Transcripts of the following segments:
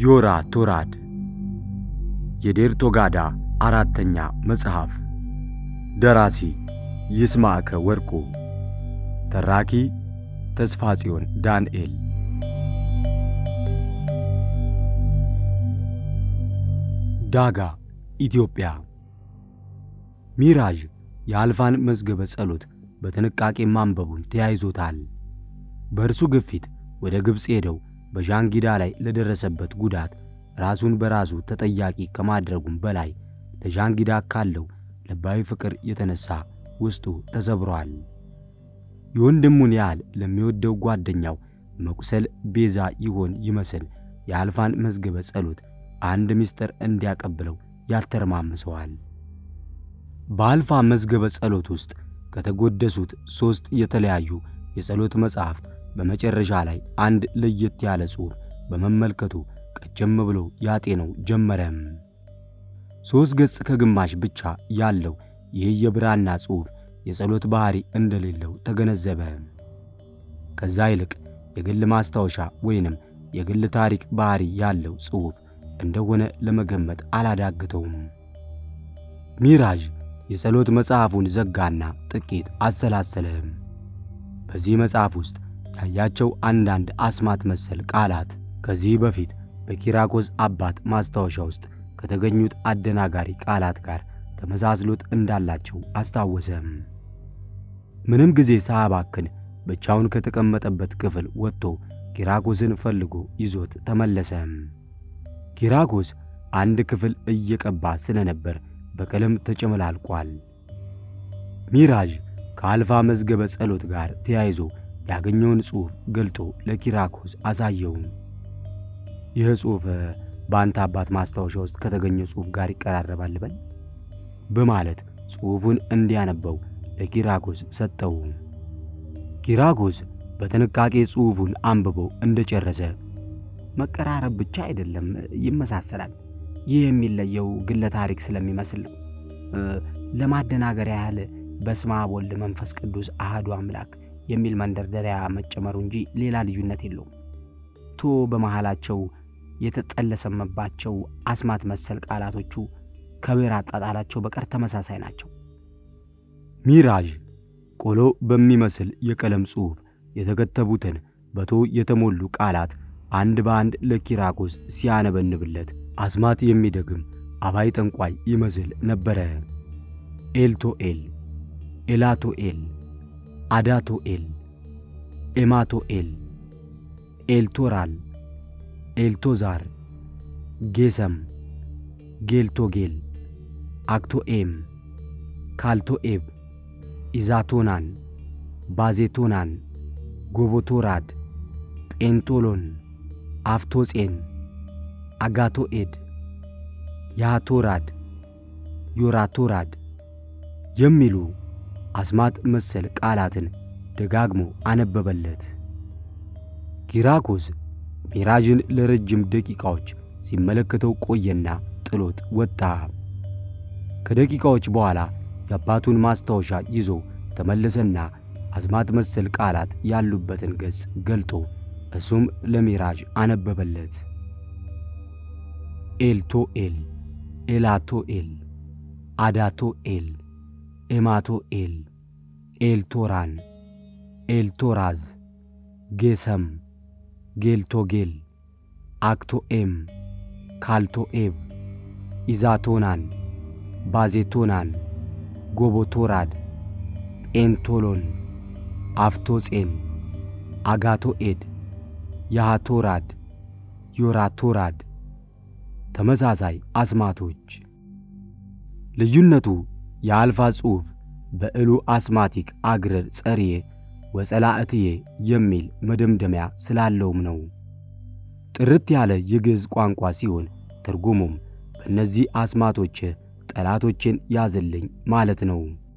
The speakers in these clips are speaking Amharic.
ዮራ ቶራድ የዴርቶጋዳ አራተኛ መጽሐፍ ደራሲ ይስማዕከ ወርቁ ተራኪ ተስፋ ጽዮን ዳንኤል ዳጋ ኢትዮጵያ ሚራዥ የአልፋን መዝገበ ጸሎት በጥንቃቄ ማንበቡን ተያይዞታል። በእርሱ ግፊት ወደ ግብፅ ሄደው በዣንጊዳ ላይ ለደረሰበት ጉዳት ራሱን በራሱ ተጠያቂ ከማድረጉም በላይ ለዣንጊዳ ካለው ልባዊ ፍቅር የተነሳ ውስጡ ተሰብሯል። የወንድሙን ያህል ለሚወደው ጓደኛው መቁሰል ቤዛ ይሆን ይመስል የአልፋን መዝገበ ጸሎት አንድ ምስጢር እንዲያቀብለው ያተረማምሰዋል። በአልፋ መዝገበ ጸሎት ውስጥ ከተጎደሱት ሦስት የተለያዩ የጸሎት መጻሕፍት በመጨረሻ ላይ አንድ ለየት ያለ ጽሑፍ በመመልከቱ ቀጨም ብሎ ያጤነው ጀመረም። ሦስት ገጽ ከግማሽ ብቻ ያለው ይህ የብራና ጽሑፍ የጸሎት ባሕሪ እንደሌለው ተገነዘበ። ከዛ ይልቅ የግል ማስታወሻ ወይንም የግል ታሪክ ባሕሪ ያለው ጽሑፍ እንደሆነ ለመገመት አላዳግተውም። ሚራዥ የጸሎት መጽሐፉን ዘጋና ጥቂት አሰላሰለ። በዚህ መጽሐፍ ውስጥ ያያቸው አንዳንድ አስማት መሰል ቃላት ከዚህ በፊት በኪራኮስ አባት ማስታወሻ ውስጥ ከተገኙት አደናጋሪ ቃላት ጋር ተመሳስሎት እንዳላቸው አስታወሰም። ምንም ጊዜ ሳያባክን ብቻውን ከተቀመጠበት ክፍል ወጥቶ ኪራኮስን ፈልጎ ይዞት ተመለሰ። ኪራኮስ አንድ ክፍል እየቀባ ስለነበር በቀለም ተጨመላልቋል። ሚራዥ ከአልፋ መዝገበ ጸሎት ጋር ተያይዞ ያገኘውን ጽሑፍ ገልጦ ለኪራኮስ አሳየው። ይህ ጽሑፍ በአንተ አባት ማስታወሻ ውስጥ ከተገኘው ጽሑፍ ጋር ይቀራረባል በል በማለት ጽሑፉን እንዲያነበው ለኪራኮስ ሰጠው። ኪራኮስ በጥንቃቄ ጽሑፉን አንብቦ እንደጨረሰ መቀራረብ ብቻ አይደለም፣ ይመሳሰላል። ይህ የሚለየው ግለ ታሪክ ስለሚመስል ነው። ለማደናገር ያህል በስመ አብ ወልድ መንፈስ ቅዱስ አህዱ አምላክ የሚል መንደርደሪያ መጨመሩ እንጂ ሌላ ልዩነት የለውም። ቶ በመሃላቸው የተጠለሰመባቸው አስማት መሰል ቃላቶቹ ከብዕር አጣጣላቸው በቀር ተመሳሳይ ናቸው። ሚራዥ ቆሎ በሚመስል የቀለም ጽሑፍ የተከተቡትን በቶ የተሞሉ ቃላት አንድ በአንድ ለኪራኮስ ሲያነበንብለት አስማት የሚደግም አባይ ጠንቋይ ይመስል ነበረ። ኤልቶኤል፣ ኤላቶኤል፣ አዳቶኤል፣ ኤማቶኤል፣ ኤልቶራል፣ ኤልቶዛር፣ ጌሰም፣ ጌልቶጌል፣ አክቶኤም፣ ካልቶኤብ፣ ኢዛቶናን፣ ባዜቶናን፣ ጎቦቶራድ፣ ጴንቶሎን፣ አፍቶጼን፣ አጋቶኤድ፣ ያቶራድ፣ ዮራቶራድ የሚሉ አስማት መሰል ቃላትን ደጋግሞ አነበበለት። ኪራኮስ ሚራዥን ለረጅም ደቂቃዎች ሲመለከተው ቆየና ጥሎት ወጣ። ከደቂቃዎች በኋላ የአባቱን ማስታወሻ ይዞ ተመለሰና አስማት መሰል ቃላት ያሉበትን ገጽ ገልጦ እሱም ለሚራዥ አነበበለት። ኤልቶኤል፣ ኤላቶኤል፣ አዳቶኤል፣ ኤማቶኤል፣ ኤልቶራን፣ ኤልቶራዝ፣ ጌሰም፣ ጌልቶጌል፣ አክቶኤም፣ ካልቶኤብ፣ ኢዛቶናን፣ ባዜቶናን፣ ጎቦቶራድ፣ ጴንቶሎን፣ አፍቶጼን፣ አጋቶኤድ፣ ያሃቶራድ፣ ዮራቶራድ ተመሳሳይ አስማቶች። ልዩነቱ የአልፋ ጽሑፍ በዕሉ አስማቲክ አግረር ጸርዬ ወጸላእትዬ የሚል መደምደሚያ ስላለውም ነው። ጥርት ያለ የግዕዝ ቋንቋ ሲሆን ትርጉሙም በእነዚህ አስማቶች ጠላቶችን ያዝልኝ ማለት ነው።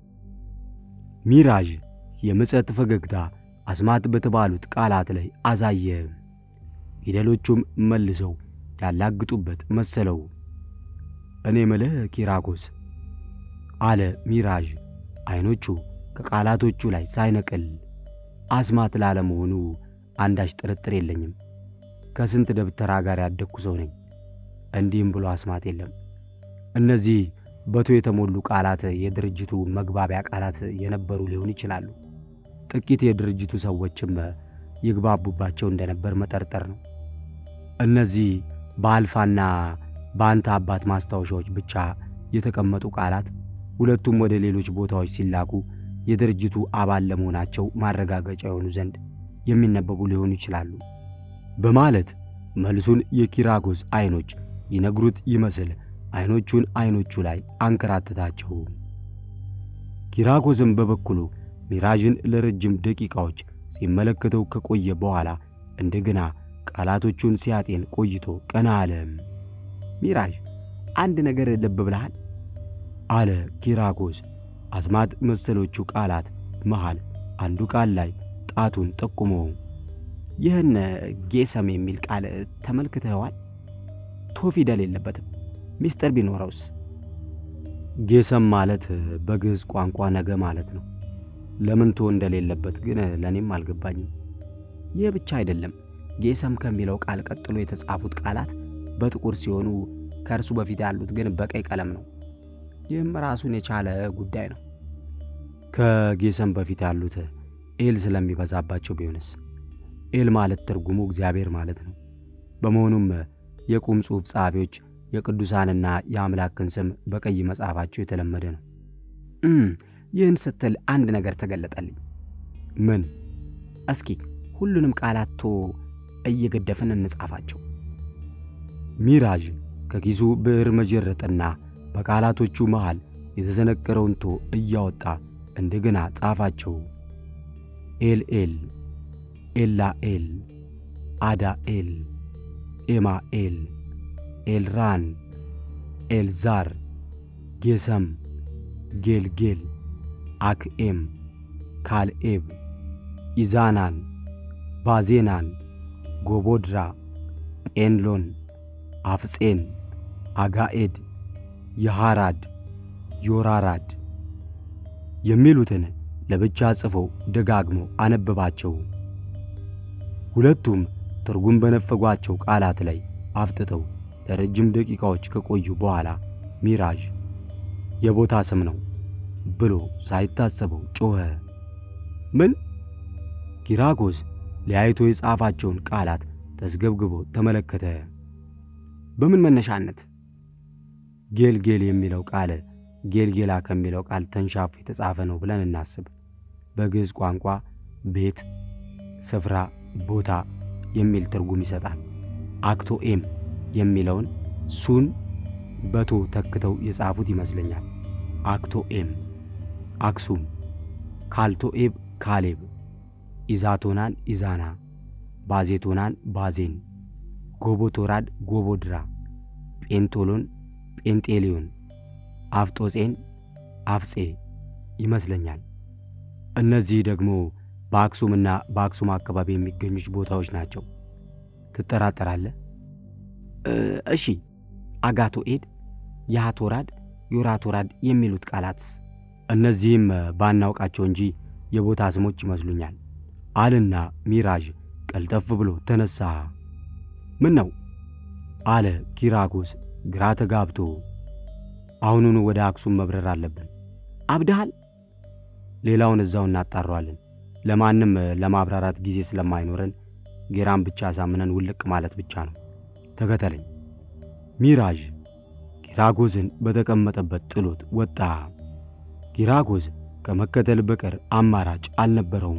ሚራዥ የምጸት ፈገግታ አስማት በተባሉት ቃላት ላይ አሳየ። ፊደሎቹም መልሰው ያላግጡበት መሰለው። እኔ ምልህ ኪራኮስ አለ ሚራዥ ዐይኖቹ ከቃላቶቹ ላይ ሳይነቅል አስማት ላለመሆኑ አንዳች ጥርጥር የለኝም። ከስንት ደብተራ ጋር ያደግኩ ሰው ነኝ። እንዲህም ብሎ አስማት የለም። እነዚህ በቶ የተሞሉ ቃላት የድርጅቱ መግባቢያ ቃላት የነበሩ ሊሆን ይችላሉ። ጥቂት የድርጅቱ ሰዎችም ይግባቡባቸው እንደነበር መጠርጠር ነው። እነዚህ በአልፋና በአንተ አባት ማስታወሻዎች ብቻ የተቀመጡ ቃላት ሁለቱም ወደ ሌሎች ቦታዎች ሲላኩ የድርጅቱ አባል ለመሆናቸው ማረጋገጫ የሆኑ ዘንድ የሚነበቡ ሊሆኑ ይችላሉ በማለት መልሱን የኪራጎስ ዐይኖች ይነግሩት ይመስል ዐይኖቹን ዐይኖቹ ላይ አንከራተታቸው። ኪራጎስም በበኩሉ ሚራዥን ለረጅም ደቂቃዎች ሲመለከተው ከቆየ በኋላ እንደገና ቃላቶቹን ሲያጤን ቆይቶ ቀና አለ። ሚራዥ አንድ ነገር ልብ ብለሃል? አለ ኪራጎስ አስማት መሰሎቹ ቃላት መሃል አንዱ ቃል ላይ ጣቱን ጠቁሞ ይህን ጌሰም የሚል ቃል ተመልክተኸዋል? ቶ ፊደል የለበትም። ሚስጥር ቢኖረውስ? ጌሰም ማለት በግዕዝ ቋንቋ ነገ ማለት ነው። ለምን ቶ እንደሌለበት ግን ለእኔም አልገባኝም። ይህ ብቻ አይደለም። ጌሰም ከሚለው ቃል ቀጥሎ የተጻፉት ቃላት በጥቁር ሲሆኑ ከእርሱ በፊት ያሉት ግን በቀይ ቀለም ነው። ይህም ራሱን የቻለ ጉዳይ ነው። ከጌሰም በፊት ያሉት ኤል ስለሚበዛባቸው ቢሆንስ? ኤል ማለት ትርጉሙ እግዚአብሔር ማለት ነው። በመሆኑም የቁም ጽሑፍ ጸሐፊዎች የቅዱሳንና የአምላክን ስም በቀይ መጻፋቸው የተለመደ ነው። ይህን ስትል አንድ ነገር ተገለጠልኝ። ምን? እስኪ ሁሉንም ቃላት ቶ እየገደፍን እንጻፋቸው። ሚራዥ ከኪሱ ብዕር መጀረጥና በቃላቶቹ መሃል የተዘነቀረውን ቶ እያወጣ እንደገና ጻፋቸው። ኤል ኤል፣ ኤላ ኤል፣ አዳ ኤል፣ ኤማ ኤል፣ ኤልራን፣ ኤልዛር፣ ጌሰም፣ ጌልጌል፣ አክኤም፣ ካልኤብ፣ ኢዛናን፣ ባዜናን፣ ጎቦድራ፣ ጴንሎን፣ አፍጼን፣ አጋኤድ፣ የሐራድ፣ ዮራራድ የሚሉትን ለብቻ ጽፎ ደጋግሞ አነበባቸው። ሁለቱም ትርጉም በነፈጓቸው ቃላት ላይ አፍጥተው ለረጅም ደቂቃዎች ከቆዩ በኋላ ሚራዥ የቦታ ስም ነው ብሎ ሳይታሰበው ጮኸ። ምን? ኪራጎስ ለያይቶ የጻፋቸውን ቃላት ተስገብግቦ ተመለከተ። በምን መነሻነት? ጌልጌል የሚለው ቃል ጌልጌላ ከሚለው ቃል ተንሻፎ የተጻፈ ነው ብለን እናስብ። በግዕዝ ቋንቋ ቤት፣ ስፍራ፣ ቦታ የሚል ትርጉም ይሰጣል። አክቶኤም የሚለውን ሱን በቶ ተክተው የጻፉት ይመስለኛል። አክቶኤም አክሱም፣ ካልቶኤብ ካሌብ፣ ኢዛቶናን ኢዛና፣ ባዜቶናን ባዜን፣ ጎቦቶራድ ጎቦድራ፣ ጴንቶሎን ጴንጤሊዮን፣ አፍጦጼን አፍጼ ይመስለኛል። እነዚህ ደግሞ በአክሱምና በአክሱም አካባቢ የሚገኙች ቦታዎች ናቸው። ትጠራጠራለህ? እሺ፣ አጋቶኤድ፣ የሃቶራድ፣ ዮራቶራድ የሚሉት ቃላትስ? እነዚህም ባናውቃቸው እንጂ የቦታ ስሞች ይመስሉኛል አልና ሚራዥ ቀልጠፍ ብሎ ተነሳ። ምን ነው አለ ኪራጎስ ግራ ተጋብቶ። አሁኑኑ ወደ አክሱም መብረር አለብን። አብድሃል? ሌላውን እዛው እናጣረዋለን። ለማንም ለማብራራት ጊዜ ስለማይኖረን ጌራን ብቻ አሳምነን ውልቅ ማለት ብቻ ነው። ተከተለኝ። ሚራዥ ኪራጎስን በተቀመጠበት ጥሎት ወጣ። ኪራጎስ ከመከተል በቀር አማራጭ አልነበረውም።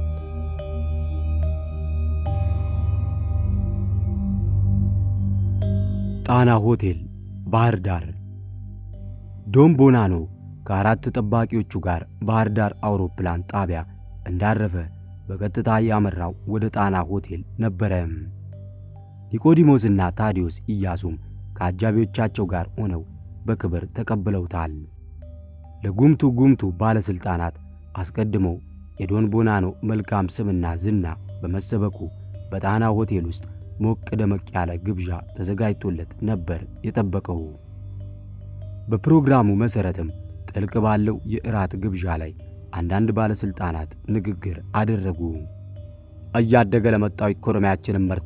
ጣና ሆቴል ባህር ዳር። ዶን ቦናኖ ከአራት ጠባቂዎቹ ጋር ባህር ዳር አውሮፕላን ጣቢያ እንዳረፈ በቀጥታ ያመራው ወደ ጣና ሆቴል ነበረ። ኒቆዲሞስና ታዲዮስ ኢያሱም ከአጃቢዎቻቸው ጋር ሆነው በክብር ተቀብለውታል። ለጉምቱ ጉምቱ ባለሥልጣናት አስቀድመው የዶን ቦናኖ መልካም ስምና ዝና በመሰበኩ በጣና ሆቴል ውስጥ ሞቅ ደመቅ ያለ ግብዣ ተዘጋጅቶለት ነበር የጠበቀው። በፕሮግራሙ መሠረትም ጥልቅ ባለው የእራት ግብዣ ላይ አንዳንድ ባለሥልጣናት ንግግር አደረጉ። እያደገ ለመጣው ኢኮኖሚያችንን መርታ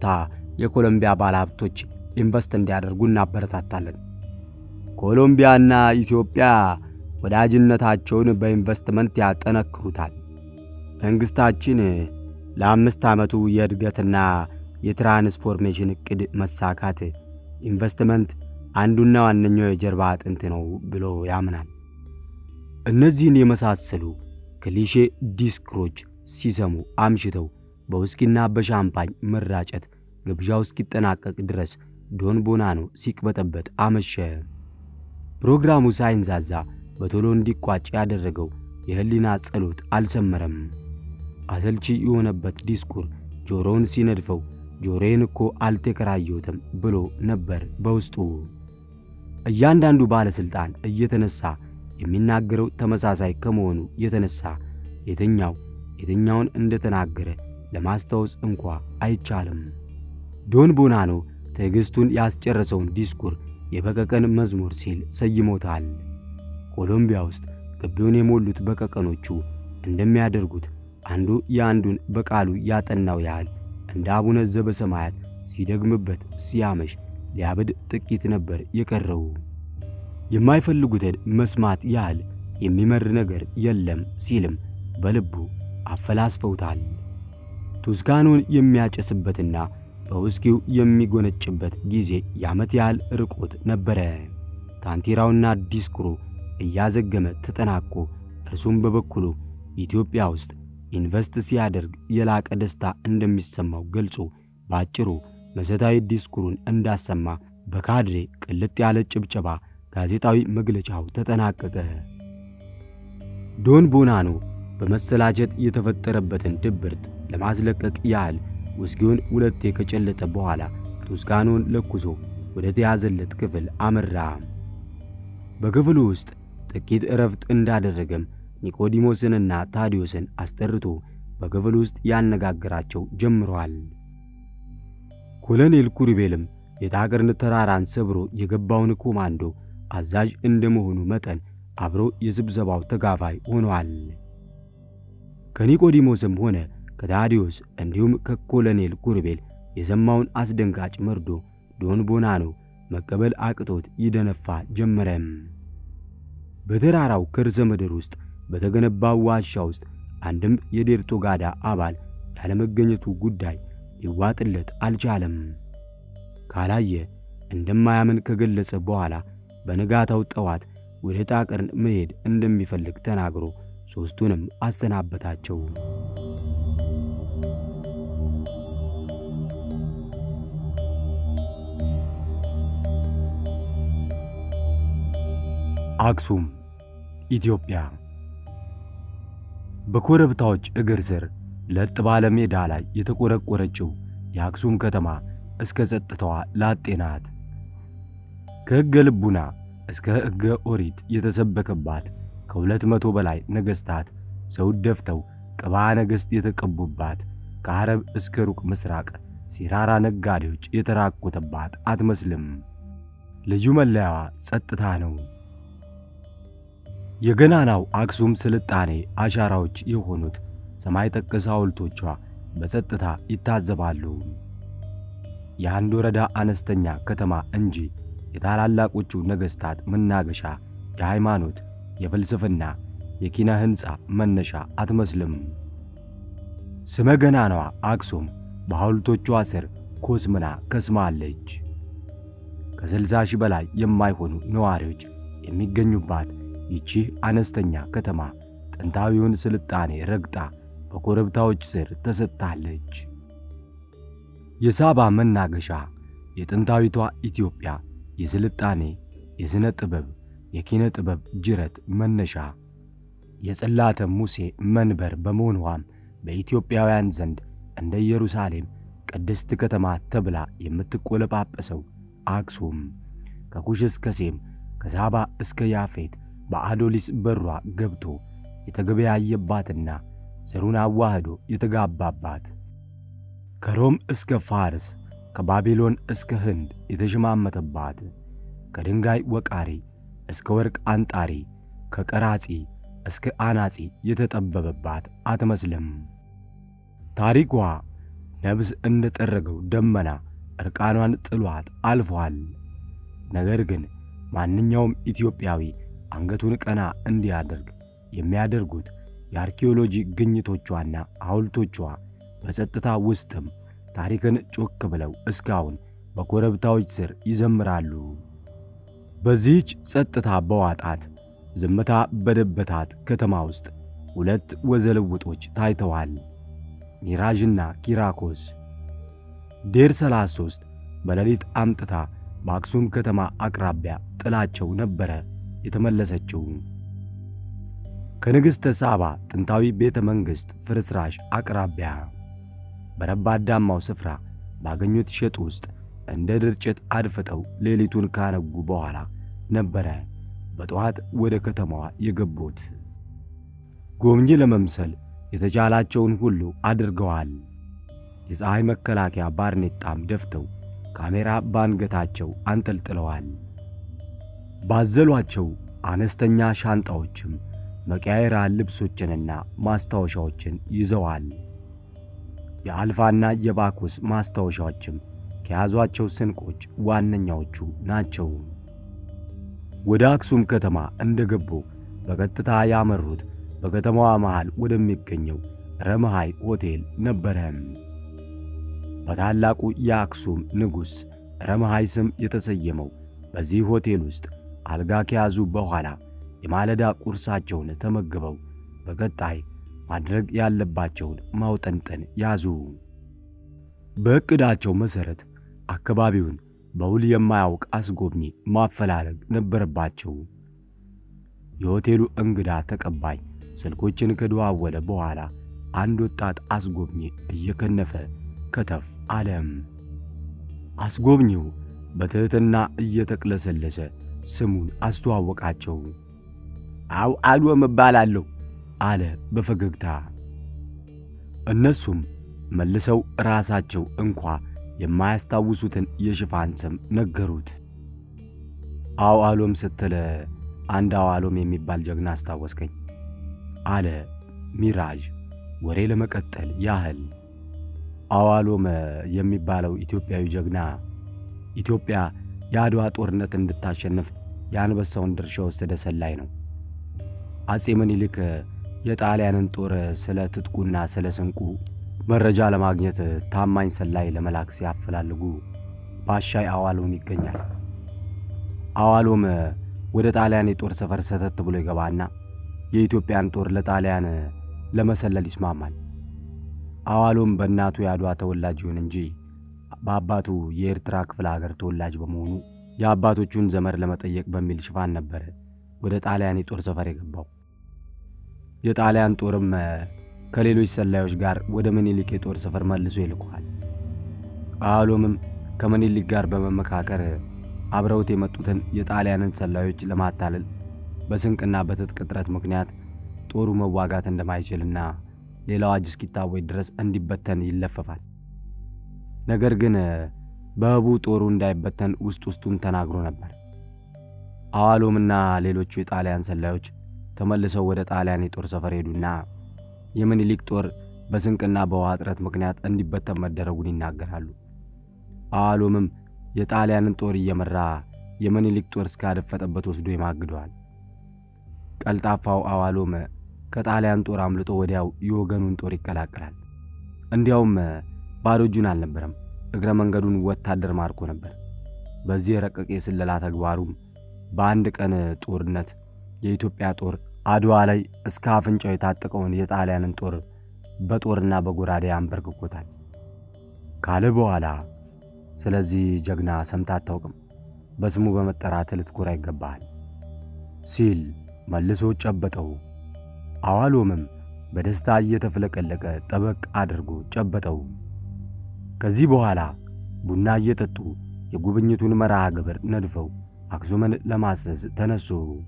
የኮሎምቢያ ባለሀብቶች ኢንቨስት እንዲያደርጉ እናበረታታለን። ኮሎምቢያና ኢትዮጵያ ወዳጅነታቸውን በኢንቨስትመንት ያጠነክሩታል። መንግሥታችን ለአምስት ዓመቱ የእድገትና የትራንስፎርሜሽን ዕቅድ መሳካት ኢንቨስትመንት አንዱና ዋነኛው የጀርባ አጥንት ነው ብሎ ያምናል። እነዚህን የመሳሰሉ ክሊሼ ዲስክሮች ሲሰሙ አምሽተው በውስኪና በሻምፓኝ መራጨት ግብዣው እስኪጠናቀቅ ድረስ ዶን ቦናኖ ሲቅበጠበጥ አመሸ። ፕሮግራሙ ሳይንዛዛ በቶሎ እንዲቋጭ ያደረገው የህሊና ጸሎት አልሰመረም። አሰልቺ የሆነበት ዲስኩር ጆሮውን ሲነድፈው ጆሮዬን እኮ አልተከራየሁትም ብሎ ነበር በውስጡ። እያንዳንዱ ባለሥልጣን እየተነሳ የሚናገረው ተመሳሳይ ከመሆኑ የተነሳ የትኛው የትኛውን እንደተናገረ ለማስታወስ እንኳ አይቻልም። ዶን ቦናኖ ትዕግሥቱን ያስጨረሰውን ዲስኩር የበቀቀን መዝሙር ሲል ሰይሞታል። ኮሎምቢያ ውስጥ ግቢውን የሞሉት በቀቀኖቹ እንደሚያደርጉት አንዱ የአንዱን በቃሉ ያጠናው ያህል እንደ አቡነ ዘበሰማያት ሲደግምበት ሲያመሽ ሊያብድ ጥቂት ነበር የቀረው። የማይፈልጉትን መስማት ያህል የሚመር ነገር የለም ሲልም በልቡ አፈላስፈውታል። ቱስካኖን የሚያጨስበትና በውስኪው የሚጎነጭበት ጊዜ የዓመት ያህል ርቆት ነበረ። ታንቲራውና ዲስኩሩ እያዘገመ ተጠናቆ እርሱም በበኩሉ ኢትዮጵያ ውስጥ ኢንቨስት ሲያደርግ የላቀ ደስታ እንደሚሰማው ገልጾ በአጭሩ መሠረታዊ ዲስኩሩን እንዳሰማ በካድሬ ቅልጥ ያለ ጭብጨባ ጋዜጣዊ መግለጫው ተጠናቀቀ። ዶን ቦናኖ በመሰላቸት የተፈጠረበትን ድብርት ለማስለቀቅ ያህል ውስኪውን ሁለቴ ከጨለጠ በኋላ ቱስካኖን ለኩሶ ወደ ተያዘለት ክፍል አመራ። በክፍሉ ውስጥ ጥቂት እረፍት እንዳደረገም ኒቆዲሞስንና ታዲዮስን አስጠርቶ በክፍል ውስጥ ያነጋግራቸው ጀምረዋል። ኮሎኔል ኩሪቤልም የጣቅርን ተራራን ሰብሮ የገባውን ኮማንዶ አዛዥ እንደመሆኑ መጠን አብሮ የስብሰባው ተጋፋይ ሆነዋል። ከኒቆዲሞስም ሆነ ከታዲዮስ እንዲሁም ከኮሎኔል ኩሪቤል የሰማውን አስደንጋጭ መርዶ ዶን ቦናኖ መቀበል አቅቶት ይደነፋ ጀመረም። በተራራው ከርሰ ምድር ውስጥ በተገነባው ዋሻ ውስጥ አንድም የዴርቶ ጋዳ አባል ያለመገኘቱ ጉዳይ ሊዋጥለት አልቻለም። ካላየ እንደማያምን ከገለጸ በኋላ በንጋታው ጠዋት ወደ ጣቅርን መሄድ እንደሚፈልግ ተናግሮ ሦስቱንም አሰናበታቸው። አክሱም ኢትዮጵያ። በኮረብታዎች እግር ስር ለጥ ባለ ሜዳ ላይ የተቆረቆረችው የአክሱም ከተማ እስከ ጸጥታዋ ላጤ ናት። ከሕገ ልቡና እስከ ሕገ ኦሪት የተሰበከባት ከሁለት መቶ በላይ ነገሥታት ዘውድ ደፍተው ቅባ ነገሥት የተቀቡባት ከዓረብ እስከ ሩቅ ምስራቅ ሲራራ ነጋዴዎች የተራቆተባት አትመስልም። ልዩ መለያዋ ጸጥታ ነው። የገናናው አክሱም ስልጣኔ አሻራዎች የሆኑት ሰማይ ጠቀስ ሐውልቶቿ በጸጥታ ይታዘባሉ። የአንድ ወረዳ አነስተኛ ከተማ እንጂ የታላላቆቹ ነገሥታት መናገሻ፣ የሃይማኖት፣ የፍልስፍና፣ የኪነ ሕንፃ መነሻ አትመስልም። ስመ ገናናዋ አክሱም በሐውልቶቿ ስር ኮስምና ከስማለች። ከስልሳ ሺህ በላይ የማይሆኑ ነዋሪዎች የሚገኙባት ይቺ አነስተኛ ከተማ ጥንታዊውን ስልጣኔ ረግጣ በኮረብታዎች ስር ተሰጥታለች። የሳባ መናገሻ፣ የጥንታዊቷ ኢትዮጵያ የስልጣኔ፣ የሥነ ጥበብ፣ የኪነ ጥበብ ጅረት መነሻ፣ የጽላተ ሙሴ መንበር በመሆኗም በኢትዮጵያውያን ዘንድ እንደ ኢየሩሳሌም ቅድስት ከተማ ተብላ የምትቆለጳጰሰው አክሱም ከኩሽ እስከ ሴም ከሳባ እስከ ያፌት በአዶሊስ በሯ ገብቶ የተገበያየባትና ዘሩን አዋህዶ የተጋባባት ከሮም እስከ ፋርስ ከባቢሎን እስከ ህንድ የተሸማመተባት ከድንጋይ ወቃሪ እስከ ወርቅ አንጣሪ ከቀራጺ እስከ አናጺ የተጠበበባት አትመስልም። ታሪኳ ነብስ እንደ ጠረገው ደመና እርቃኗን ጥሏት አልፏል። ነገር ግን ማንኛውም ኢትዮጵያዊ አንገቱን ቀና እንዲያደርግ የሚያደርጉት የአርኪኦሎጂ ግኝቶቿና ሐውልቶቿ በጸጥታ ውስጥም ታሪክን ጮክ ብለው እስካሁን በኮረብታዎች ስር ይዘምራሉ። በዚህች ጸጥታ በዋጣት ዝምታ በደበታት ከተማ ውስጥ ሁለት ወዘልውጦች ታይተዋል። ሚራዥና ኪራኮስ። ዴር 33 በሌሊት አምጥታ በአክሱም ከተማ አቅራቢያ ጥላቸው ነበረ የተመለሰችው። ከንግሥተ ሳባ ጥንታዊ ቤተ መንግሥት ፍርስራሽ አቅራቢያ በረባዳማው ስፍራ ባገኙት ሸጥ ውስጥ እንደ ድርጭት አድፍጠው ሌሊቱን ካነጉ በኋላ ነበረ በጠዋት ወደ ከተማዋ የገቡት። ጎብኚ ለመምሰል የተቻላቸውን ሁሉ አድርገዋል። የፀሐይ መከላከያ ባርኔጣም ደፍተው ካሜራ ባንገታቸው አንጠልጥለዋል። ባዘሏቸው አነስተኛ ሻንጣዎችም መቀያየራ ልብሶችንና ማስታወሻዎችን ይዘዋል። የአልፋና የባኮስ ማስታወሻዎችም ከያዟቸው ስንቆች ዋነኛዎቹ ናቸው። ወደ አክሱም ከተማ እንደገቡ በቀጥታ ያመሩት በከተማዋ መሃል ወደሚገኘው ረመሃይ ሆቴል ነበረ። በታላቁ የአክሱም ንጉሥ ረመሃይ ስም የተሰየመው በዚህ ሆቴል ውስጥ አልጋ ከያዙ በኋላ የማለዳ ቁርሳቸውን ተመግበው በቀጣይ ማድረግ ያለባቸውን ማውጠንጠን ያዙ። በዕቅዳቸው መሠረት አካባቢውን በውል የማያውቅ አስጎብኚ ማፈላለግ ነበረባቸው። የሆቴሉ እንግዳ ተቀባይ ስልኮችን ከደዋወለ በኋላ አንድ ወጣት አስጎብኚ እየከነፈ ከተፍ አለም። አስጎብኚው በትሕትና እየተቅለሰለሰ ስሙን አስተዋወቃቸው። አው አሎም እባላለሁ አለ በፈገግታ። እነሱም መልሰው ራሳቸው እንኳ የማያስታውሱትን የሽፋን ስም ነገሩት። አው አሎም ስትል አንድ አው አሎም የሚባል ጀግና አስታወስከኝ አለ ሚራዥ ወሬ ለመቀጠል ያህል። አዋሎም የሚባለው ኢትዮጵያዊ ጀግና ኢትዮጵያ የአድዋ ጦርነት እንድታሸንፍ የአንበሳውን ድርሻ ወሰደ ሰላይ ነው። አጼ ምኒልክ የጣሊያንን ጦር ስለ ትጥቁና ስለ ስንቁ መረጃ ለማግኘት ታማኝ ሰላይ ለመላክ ሲያፈላልጉ ባሻይ አዋሎም ይገኛል። አዋሎም ወደ ጣሊያን የጦር ሰፈር ሰተት ብሎ ይገባና የኢትዮጵያን ጦር ለጣሊያን ለመሰለል ይስማማል። አዋሎም በእናቱ የአድዋ ተወላጅ ይሁን እንጂ በአባቱ የኤርትራ ክፍለ ሀገር ተወላጅ በመሆኑ የአባቶቹን ዘመድ ለመጠየቅ በሚል ሽፋን ነበረ ወደ ጣሊያን የጦር ሰፈር የገባው። የጣሊያን ጦርም ከሌሎች ሰላዮች ጋር ወደ ምኒልክ የጦር ሰፈር መልሶ ይልከዋል። አዋሎምም ከምኒልክ ጋር በመመካከር አብረውት የመጡትን የጣሊያንን ሰላዮች ለማታለል በስንቅና በትጥቅ እጥረት ምክንያት ጦሩ መዋጋት እንደማይችልና ሌላው አዋጅ እስኪታወጅ ድረስ እንዲበተን ይለፈፋል። ነገር ግን በህቡ ጦሩ እንዳይበተን ውስጥ ውስጡን ተናግሮ ነበር። አዋሎምና ሌሎቹ የጣሊያን ሰላዮች ተመልሰው ወደ ጣሊያን የጦር ሰፈር ሄዱና የምኒልክ ጦር በስንቅና በውሃ እጥረት ምክንያት እንዲበተን መደረጉን ይናገራሉ። አዋሎምም የጣሊያንን ጦር እየመራ የምኒልክ ጦር እስካደፈጠበት ወስዶ ይማግደዋል። ቀልጣፋው አዋሎም ከጣሊያን ጦር አምልጦ ወዲያው የወገኑን ጦር ይቀላቀላል። እንዲያውም ባዶ እጁን አልነበረም፣ እግረ መንገዱን ወታደር ማርኮ ነበር። በዚህ የረቀቀ የስለላ ተግባሩም በአንድ ቀን ጦርነት የኢትዮጵያ ጦር አድዋ ላይ እስከ አፍንጫው የታጠቀውን የጣሊያንን ጦር በጦርና በጎራዴ አንበርክኮታል ካለ በኋላ ስለዚህ ጀግና ሰምታ አታውቅም፣ በስሙ በመጠራት ልትኮራ ይገባሃል ሲል መልሶ ጨበጠው። አዋሎምም በደስታ እየተፍለቀለቀ ጠበቅ አድርጎ ጨበጠው። ከዚህ በኋላ ቡና እየጠጡ የጉብኝቱን መርሃ ግብር ነድፈው አክሱምን ለማሰስ ተነሱ።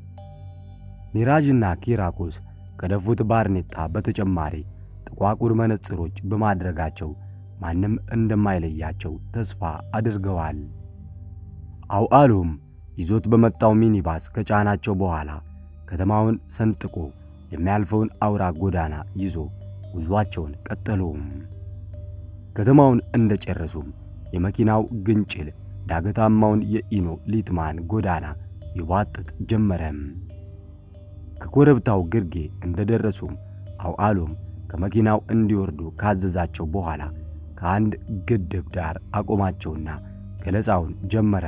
ሚራዥና ኪራኮስ ከደፉት ባርኔጣ በተጨማሪ ጥቋቁር መነጽሮች በማድረጋቸው ማንም እንደማይለያቸው ተስፋ አድርገዋል። አውዓሎም ይዞት በመጣው ሚኒባስ ከጫናቸው በኋላ ከተማውን ሰንጥቆ የሚያልፈውን አውራ ጎዳና ይዞ ጉዟቸውን ቀጠሉ። ከተማውን እንደጨረሱም የመኪናው ግንጭል ዳገታማውን የኢኖ ሊትማን ጎዳና ይቧጥጥ ጀመረም። ከኮረብታው ግርጌ እንደደረሱም አውዓሎም ከመኪናው እንዲወርዱ ካዘዛቸው በኋላ ከአንድ ግድብ ዳር አቆማቸውና ገለጻውን ጀመረ።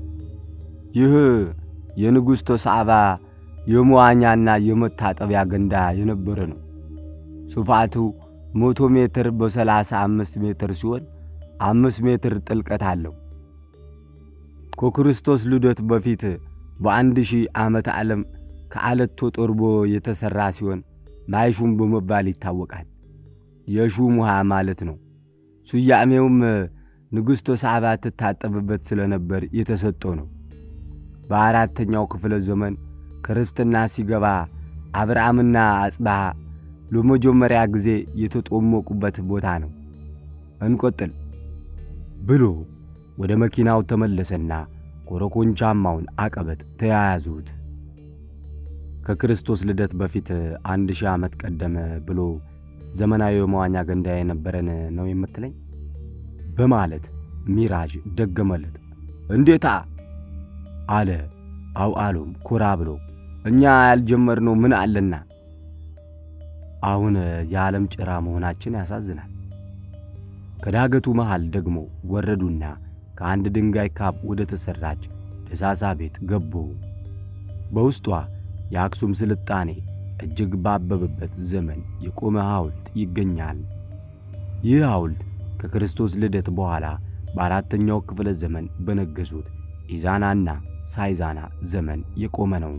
ይህ የንጉሥ ቶሳዕባ የመዋኛና የመታጠቢያ ገንዳ የነበረ ነው። ስፋቱ መቶ ሜትር በሰላሳ አምስት ሜትር ሲሆን አምስት ሜትር ጥልቀት አለው። ከክርስቶስ ልደት በፊት በአንድ ሺህ ዓመተ ዓለም ከዓለት ተጠርቦ የተሠራ ሲሆን ማይሹም በመባል ይታወቃል። የሹም ውሃ ማለት ነው። ስያሜውም ንጉሥ ቶሳዕባ ትታጠብበት ስለነበር የተሰጠው ነው። በአራተኛው ክፍለ ዘመን ክርስትና ሲገባ አብርሃምና አጽብሃ ለመጀመሪያ ጊዜ የተጦሞቁበት ቦታ ነው። እንቆጥል ብሎ ወደ መኪናው ተመለሰና ኮረኮንቻማውን አቀበት ተያያዙት። ከክርስቶስ ልደት በፊት አንድ ሺህ ዓመት ቀደመ ብሎ ዘመናዊ የመዋኛ ገንዳ የነበረን ነው የምትለኝ? በማለት ሚራዥ ደገመለት። እንዴታ አለ አውዓሎም ኮራ ብሎ። እኛ ያልጀመርነው ምን አለና? አሁን የዓለም ጭራ መሆናችን ያሳዝናል። ከዳገቱ መሃል ደግሞ ወረዱና ከአንድ ድንጋይ ካብ ወደ ተሠራች ደሳሳ ቤት ገቡ። በውስጧ የአክሱም ስልጣኔ እጅግ ባበበበት ዘመን የቆመ ሐውልት ይገኛል። ይህ ሐውልት ከክርስቶስ ልደት በኋላ በአራተኛው ክፍለ ዘመን በነገሱት ኢዛናና ሳይዛና ዘመን የቆመ ነው።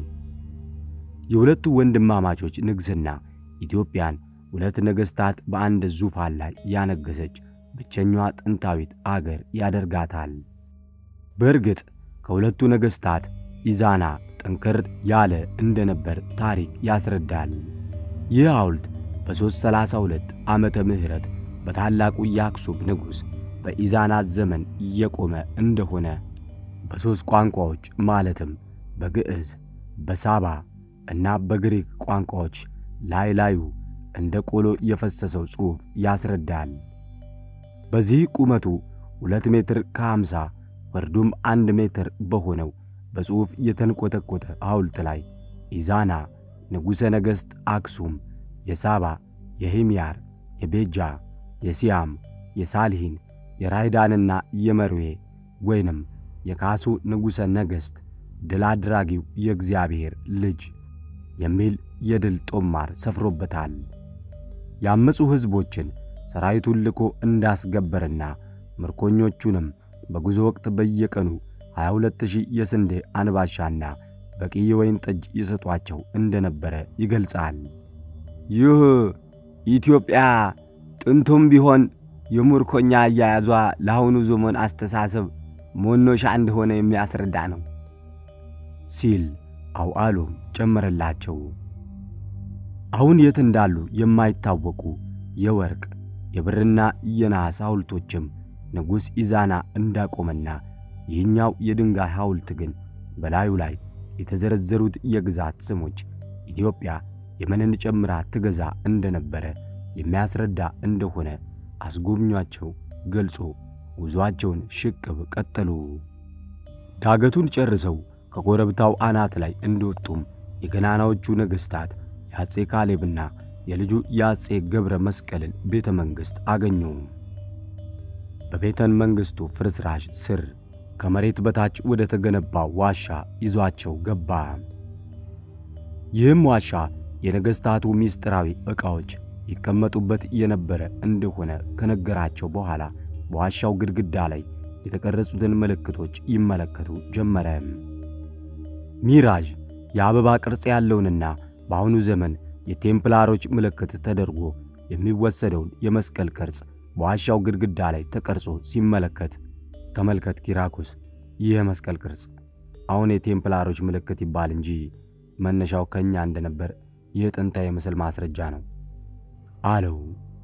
የሁለቱ ወንድማማቾች ንግሥና ኢትዮጵያን ሁለት ነገሥታት በአንድ ዙፋን ላይ ያነገሰች ብቸኛዋ ጥንታዊት አገር ያደርጋታል። በእርግጥ ከሁለቱ ነገሥታት ኢዛና ጠንከር ያለ እንደነበር ታሪክ ያስረዳል። ይህ ሐውልት በ332 ዓመተ ምህረት በታላቁ የአክሱም ንጉሥ በኢዛና ዘመን እየቆመ እንደሆነ በሦስት ቋንቋዎች ማለትም በግዕዝ፣ በሳባ እና በግሪክ ቋንቋዎች ላይ ላዩ እንደ ቆሎ የፈሰሰው ጽሑፍ ያስረዳል። በዚህ ቁመቱ ሁለት ሜትር ከሃምሳ ወርዱም አንድ ሜትር በሆነው በጽሑፍ የተንቆጠቆጠ ሐውልት ላይ ኢዛና ንጉሠ ነገሥት አክሱም፣ የሳባ፣ የሂምያር፣ የቤጃ፣ የሲያም፣ የሳልሂን፣ የራይዳንና የመርዌ ወይንም የካሱ ንጉሠ ነገሥት ድል አድራጊው የእግዚአብሔር ልጅ የሚል የድል ጦማር ሰፍሮበታል። ያመፁ ሕዝቦችን ሰራዊቱን ልኮ እንዳስገበርና ምርኮኞቹንም በጉዞ ወቅት በየቀኑ 22000 የስንዴ አንባሻና በቂ የወይን ጠጅ ይሰጧቸው እንደነበረ ይገልጻል። ይህ ኢትዮጵያ ጥንቱም ቢሆን የምርኮኛ አያያዟ ለአሁኑ ዘመን አስተሳሰብ መኖሻ እንደሆነ የሚያስረዳ ነው ሲል አውዓሎም ጨመረላቸው። አሁን የት እንዳሉ የማይታወቁ የወርቅ የብርና የነሐስ ሐውልቶችም ንጉሥ ኢዛና እንዳቆመና ይህኛው የድንጋይ ሐውልት ግን በላዩ ላይ የተዘረዘሩት የግዛት ስሞች ኢትዮጵያ የመንን ጨምራ ትገዛ እንደነበረ የሚያስረዳ እንደሆነ አስጎብኟቸው ገልጾ ጉዞአቸውን ሽቅብ ቀጠሉ። ዳገቱን ጨርሰው ከኮረብታው አናት ላይ እንደወጡም የገናናዎቹ ነገሥታት የአፄ ካሌብና የልጁ የአፄ ገብረ መስቀልን ቤተ መንግሥት አገኙ። በቤተ መንግሥቱ ፍርስራሽ ስር ከመሬት በታች ወደ ተገነባው ዋሻ ይዟቸው ገባ። ይህም ዋሻ የነገሥታቱ ምስጢራዊ ዕቃዎች ይቀመጡበት የነበረ እንደሆነ ከነገራቸው በኋላ በዋሻው ግድግዳ ላይ የተቀረጹትን ምልክቶች ይመለከቱ ጀመረ። ሚራዥ የአበባ ቅርጽ ያለውንና በአሁኑ ዘመን የቴምፕላሮች ምልክት ተደርጎ የሚወሰደውን የመስቀል ቅርጽ በዋሻው ግድግዳ ላይ ተቀርጾ ሲመለከት ተመልከት ኪራኮስ፣ ይህ የመስቀል ቅርጽ አሁን የቴምፕላሮች ምልክት ይባል እንጂ መነሻው ከእኛ እንደነበር ይህ ጥንታዊ የምስል ማስረጃ ነው አለው።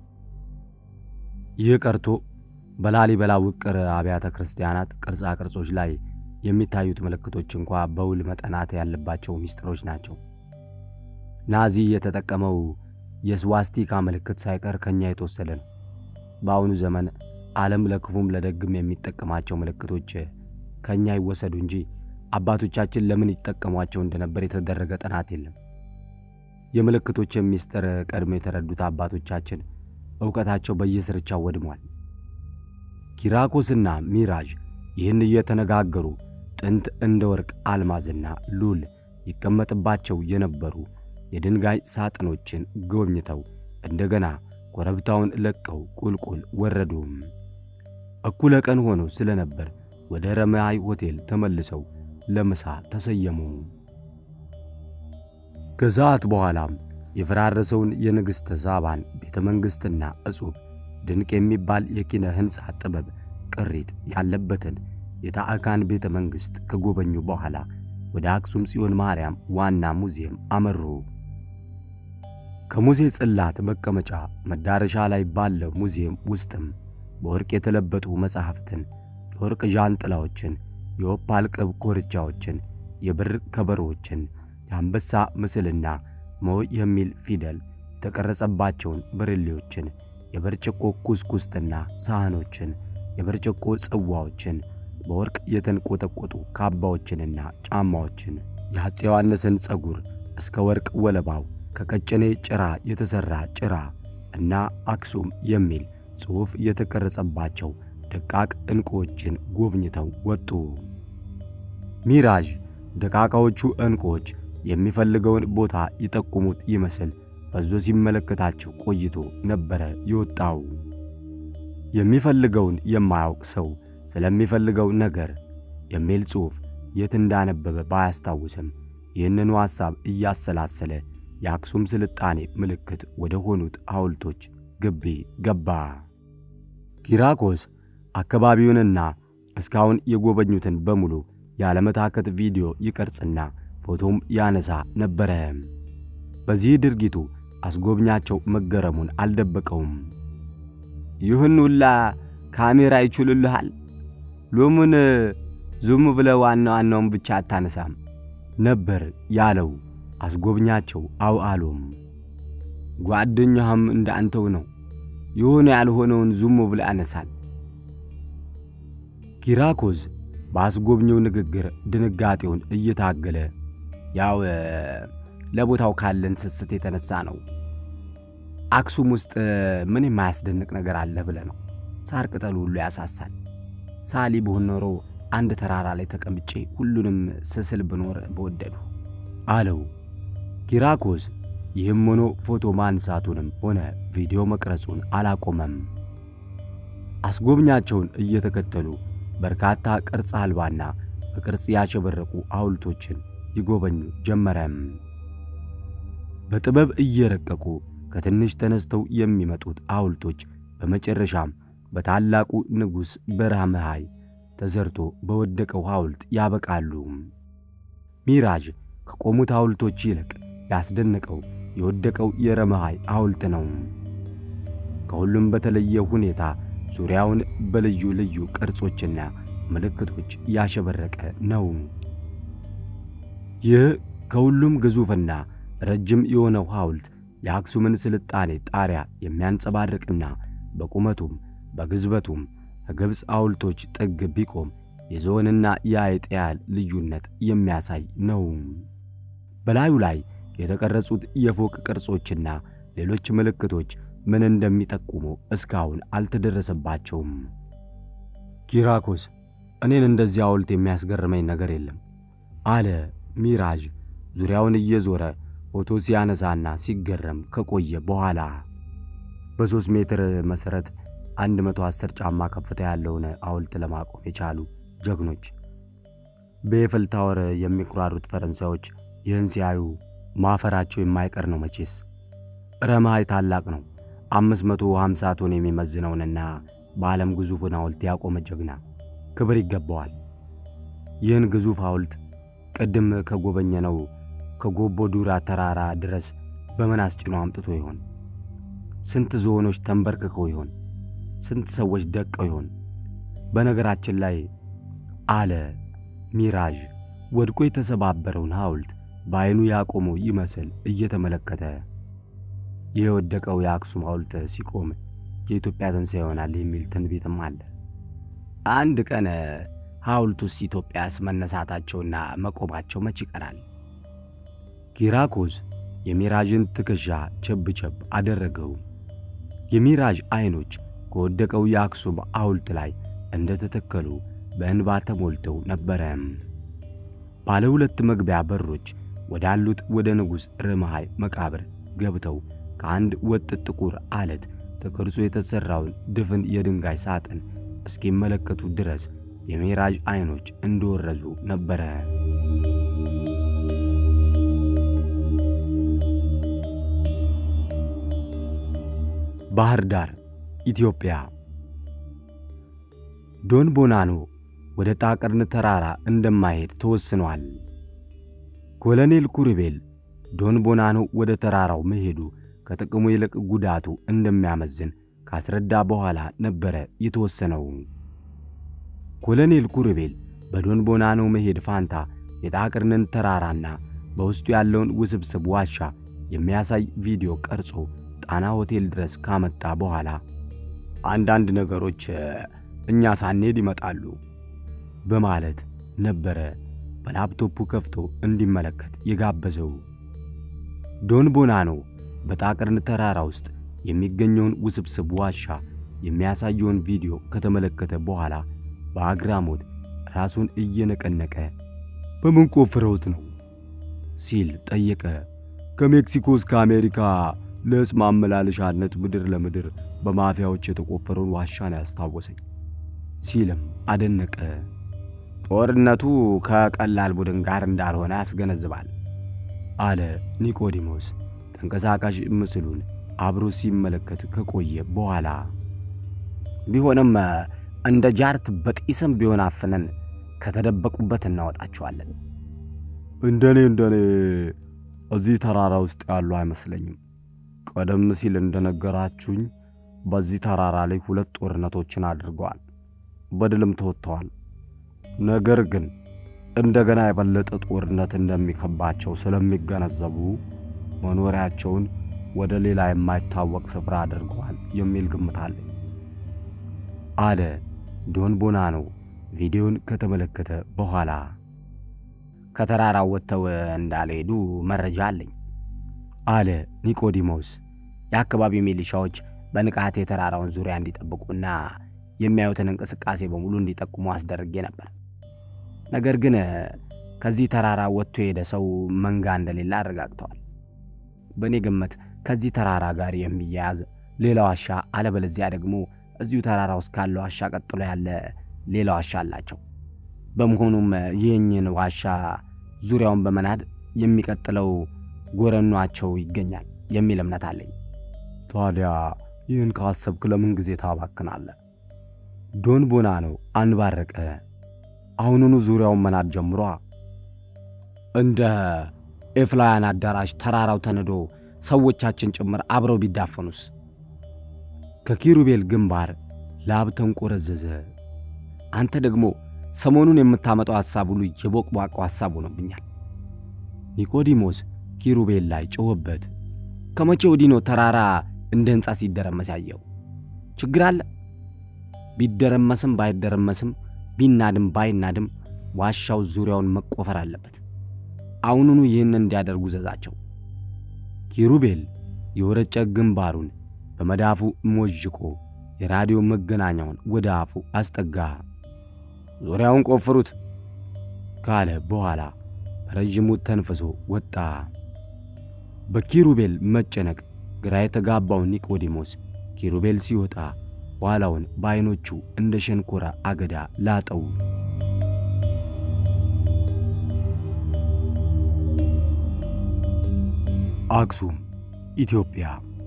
ይህ ቀርቶ በላሊበላ ውቅር አብያተ ክርስቲያናት ቅርጻ ቅርጾች ላይ የሚታዩት ምልክቶች እንኳ በውል መጠናት ያለባቸው ምስጢሮች ናቸው። ናዚ የተጠቀመው የስዋስቲካ ምልክት ሳይቀር ከኛ የተወሰደ ነው። በአሁኑ ዘመን ዓለም ለክፉም ለደግም የሚጠቀማቸው ምልክቶች ከእኛ ይወሰዱ እንጂ አባቶቻችን ለምን ይጠቀሟቸው እንደነበር የተደረገ ጥናት የለም። የምልክቶችን ምስጢር ቀድሞ የተረዱት አባቶቻችን ዕውቀታቸው በየስርቻው ወድሟል። ኪራኮስና ሚራዥ ይህን እየተነጋገሩ ጥንት እንደ ወርቅ አልማዝና ሉል ይቀመጥባቸው የነበሩ የድንጋይ ሳጥኖችን ጎብኝተው እንደገና ኮረብታውን ለቀው ቁልቁል ወረዱም። እኩለ ቀን ሆኖ ስለነበር ወደ ረማይ ሆቴል ተመልሰው ለምሳ ተሰየሙ። ከሰዓት በኋላም የፈራረሰውን የንግሥተ ሳባን ቤተ መንግሥትና እጹብ ድንቅ የሚባል የኪነ ሕንፃ ጥበብ ቅሪት ያለበትን የታዕካን ቤተ መንግሥት ከጎበኙ በኋላ ወደ አክሱም ጽዮን ማርያም ዋና ሙዚየም አመሩ። ከሙሴ ጽላት መቀመጫ መዳረሻ ላይ ባለው ሙዚየም ውስጥም በወርቅ የተለበጡ መጻሕፍትን፣ የወርቅ ዣንጥላዎችን፣ የኦፓል ቅብ ኮርቻዎችን፣ የብር ከበሮዎችን፣ የአንበሳ ምስልና ሞ የሚል ፊደል የተቀረጸባቸውን ብርሌዎችን፣ የብርጭቆ ኩስኩስትና ሳህኖችን፣ የብርጭቆ ጽዋዎችን፣ በወርቅ የተንቆጠቆጡ ካባዎችንና ጫማዎችን፣ የአፄ ዮሐንስን ፀጉር እስከ ወርቅ ወለባው ከቀጭኔ ጭራ የተሠራ ጭራ እና አክሱም የሚል ጽሑፍ የተቀረጸባቸው ደቃቅ ዕንቁዎችን ጎብኝተው ወጡ። ሚራዥ ደቃቃዎቹ ዕንቁዎች የሚፈልገውን ቦታ ይጠቁሙት ይመስል በዞ ሲመለከታቸው ቆይቶ ነበረ የወጣው። የሚፈልገውን የማያውቅ ሰው ስለሚፈልገው ነገር የሚል ጽሑፍ የት እንዳነበበ ባያስታውስም ይህንኑ ሐሳብ እያሰላሰለ የአክሱም ስልጣኔ ምልክት ወደ ሆኑት ሐውልቶች ግቢ ገባ። ኪራኮስ አካባቢውንና እስካሁን የጎበኙትን በሙሉ ያለመታከት ቪዲዮ ይቀርጽና ፎቶም ያነሳ ነበረ። በዚህ ድርጊቱ አስጎብኛቸው መገረሙን አልደበቀውም። ይህን ሁላ ካሜራ ይችሉልሃል? ሎሙን ዙም ብለ ዋና ዋናውን ብቻ አታነሳም ነበር ያለው አስጎብኛቸው። አው አሎም ጓደኛህም እንደ አንተው ነው። የሆነ ያልሆነውን ዙም ብለ ያነሳል። ኪራኮስ በአስጎብኚው ንግግር ድንጋጤውን እየታገለ ያው ለቦታው ካለን ስስት የተነሳ ነው። አክሱም ውስጥ ምን የማያስደንቅ ነገር አለ ብለ ነው። ሳር ቅጠሉ ሁሉ ያሳሳል። ሳሊ ብሆን ኖሮ አንድ ተራራ ላይ ተቀምጬ ሁሉንም ስስል ብኖር በወደዱ አለው። ኪራኮስ ይህም ሆኖ ፎቶ ማንሳቱንም ሆነ ቪዲዮ መቅረጹን አላቆመም። አስጎብኛቸውን እየተከተሉ በርካታ ቅርጽ አልባና በቅርጽ ያሸበረቁ ሐውልቶችን ይጎበኙ ጀመረም። በጥበብ እየረቀቁ ከትንሽ ተነስተው የሚመጡት ሐውልቶች በመጨረሻም በታላቁ ንጉሥ በራምሃይ ተዘርቶ በወደቀው ሐውልት ያበቃሉ። ሚራዥ ከቆሙት ሐውልቶች ይልቅ ያስደነቀው የወደቀው የረመሃይ ሐውልት ነው። ከሁሉም በተለየ ሁኔታ ዙሪያውን በልዩ ልዩ ቅርጾችና ምልክቶች ያሸበረቀ ነው። ይህ ከሁሉም ግዙፍና ረጅም የሆነው ሐውልት የአክሱምን ስልጣኔ ጣሪያ የሚያንጸባርቅና በቁመቱም በግዝበቱም ከግብፅ ሐውልቶች ጥግ ቢቆም የዝሆንና የአይጥ ያህል ልዩነት የሚያሳይ ነው። በላዩ ላይ የተቀረጹት የፎቅ ቅርጾችና ሌሎች ምልክቶች ምን እንደሚጠቁሙ እስካሁን አልተደረሰባቸውም። ኪራኮስ እኔን እንደዚህ ሐውልት የሚያስገርመኝ ነገር የለም አለ ሚራዥ ዙሪያውን እየዞረ ፎቶ ሲያነሳና ሲገረም ከቆየ በኋላ። በሦስት ሜትር መሠረት 110 ጫማ ከፍታ ያለውን ሐውልት ለማቆም የቻሉ ጀግኖች በኤፍል ታወር የሚኩራሩት ፈረንሳዮች ይህን ሲያዩ ማፈራቸው የማይቀር ነው። መቼስ ረመሃይ ታላቅ ነው። 550 ቶን የሚመዝነውንና በዓለም ግዙፉን ሐውልት ያቆመ ጀግና ክብር ይገባዋል። ይህን ግዙፍ ሐውልት ቅድም ከጎበኘነው ከጎቦ ዱራ ተራራ ድረስ በምን አስጭኖ አምጥቶ ይሆን? ስንት ዝሆኖች ተንበርክከው ይሆን? ስንት ሰዎች ደቀው ይሆን? በነገራችን ላይ አለ ሚራዥ ወድቆ የተሰባበረውን ሐውልት በዐይኑ ያቆመው ይመስል እየተመለከተ ይህ የወደቀው የአክሱም ሐውልት ሲቆም የኢትዮጵያ ትንሣኤ ይሆናል የሚል ትንቢትም አለ። አንድ ቀን ሐውልቱስ ኢትዮጵያስ መነሳታቸውና መቆማቸው መች ይቀራል? ኪራኮስ የሚራዥን ትከሻ ቸብ ቸብ አደረገው። የሚራዥ ዐይኖች ከወደቀው የአክሱም ሐውልት ላይ እንደተተከሉ በእንባ ተሞልተው ነበረ። ባለ ሁለት መግቢያ በሮች ወዳሉት ወደ ንጉሥ ርምሃይ መቃብር ገብተው ከአንድ ወጥ ጥቁር አለት ተቀርጾ የተሠራውን ድፍን የድንጋይ ሳጥን እስኪመለከቱ ድረስ የሚራዥ ዐይኖች እንደወረዙ ነበረ። ባህር ዳር ኢትዮጵያ። ዶን ቦናኖ ወደ ጣቅርን ተራራ እንደማይሄድ ተወስኗል። ኮሎኔል ኩርቤል ዶን ቦናኖ ወደ ተራራው መሄዱ ከጥቅሙ ይልቅ ጉዳቱ እንደሚያመዝን ካስረዳ በኋላ ነበረ የተወሰነው። ኮሎኔል ኩርቤል በዶን ቦናኖ መሄድ ፋንታ የጣቅርንን ተራራና በውስጡ ያለውን ውስብስብ ዋሻ የሚያሳይ ቪዲዮ ቀርጾ ጣና ሆቴል ድረስ ካመጣ በኋላ አንዳንድ ነገሮች እኛ ሳንሄድ ይመጣሉ በማለት ነበረ በላፕቶፑ ከፍቶ እንዲመለከት የጋበዘው። ዶን ቦናኖ በጣቅርን ተራራ ውስጥ የሚገኘውን ውስብስብ ዋሻ የሚያሳየውን ቪዲዮ ከተመለከተ በኋላ በአግራሞት ራሱን እየነቀነቀ በምን ቆፍረውት ነው ሲል ጠየቀ። ከሜክሲኮ እስከ አሜሪካ ለዕፅ ማመላለሻነት ምድር ለምድር በማፊያዎች የተቆፈረውን ዋሻ ነው ያስታወሰኝ ሲልም አደነቀ። ጦርነቱ ከቀላል ቡድን ጋር እንዳልሆነ ያስገነዝባል አለ ኒቆዲሞስ ተንቀሳቃሽ ምስሉን አብሮ ሲመለከት ከቆየ በኋላ። ቢሆንም እንደ ጃርት በጢስም ቢሆን አፍነን ከተደበቁበት እናወጣቸዋለን። እንደኔ እንደኔ እዚህ ተራራ ውስጥ ያሉ አይመስለኝም። ቀደም ሲል እንደነገራችሁኝ በዚህ ተራራ ላይ ሁለት ጦርነቶችን አድርገዋል፣ በድልም ተወጥተዋል። ነገር ግን እንደገና የበለጠ ጦርነት እንደሚከባቸው ስለሚገነዘቡ መኖሪያቸውን ወደ ሌላ የማይታወቅ ስፍራ አድርገዋል የሚል ግምት አለኝ አለ ዶን ቦናኖ ቪዲዮን ከተመለከተ በኋላ። ከተራራው ወጥተው እንዳልሄዱ መረጃ አለኝ አለ ኒቆዲሞስ። የአካባቢው ሚሊሻዎች በንቃት የተራራውን ዙሪያ እንዲጠብቁና የሚያዩትን እንቅስቃሴ በሙሉ እንዲጠቁሙ አስደርጌ ነበር። ነገር ግን ከዚህ ተራራ ወጥቶ የሄደ ሰው መንጋ እንደሌለ አረጋግጠዋል። በእኔ ግምት ከዚህ ተራራ ጋር የሚያያዝ ሌላ ዋሻ፣ አለበለዚያ ደግሞ እዚሁ ተራራ ውስጥ ካለው ዋሻ ቀጥሎ ያለ ሌላ ዋሻ አላቸው። በመሆኑም ይህኝን ዋሻ ዙሪያውን በመናድ የሚቀጥለው ጎረኗቸው ይገኛል የሚል እምነት አለኝ። ታዲያ ይህን ካሰብክ ለምን ጊዜ ታባክናለህ? ዶን ቦናኖ አንባረቀ። አሁኑኑ ዙሪያውን መናድ ጀምሯ። እንደ ኤፍላያን አዳራሽ ተራራው ተንዶ ሰዎቻችን ጭምር አብረው ቢዳፈኑስ? ከኪሩቤል ግንባር ላብ ተንቆረዘዘ። አንተ ደግሞ ሰሞኑን የምታመጣው ሐሳብ ሁሉ የቦቅቧቆ ሐሳብ ሆኖብኛል። ኒቆዲሞስ ኪሩቤል ላይ ጮኸበት። ከመቼ ወዲህ ነው ተራራ እንደ ሕንፃ ሲደረመስ ያየው? ችግር አለ? ቢደረመስም ባይደረመስም ቢናድም ባይናድም ዋሻው ዙሪያውን መቆፈር አለበት። አሁኑኑ ይህን እንዲያደርጉ ዘዛቸው። ኪሩቤል የወረጨ ግንባሩን በመዳፉ ሞዥቆ የራዲዮ መገናኛውን ወደ አፉ አስጠጋ። ዙሪያውን ቆፍሩት ካለ በኋላ በረዥሙ ተንፍሶ ወጣ። በኪሩቤል መጨነቅ ግራ የተጋባው ኒቆዲሞስ ኪሩቤል ሲወጣ ኋላውን በዐይኖቹ እንደ ሸንኮራ አገዳ ላጠው። አክሱም ኢትዮጵያ።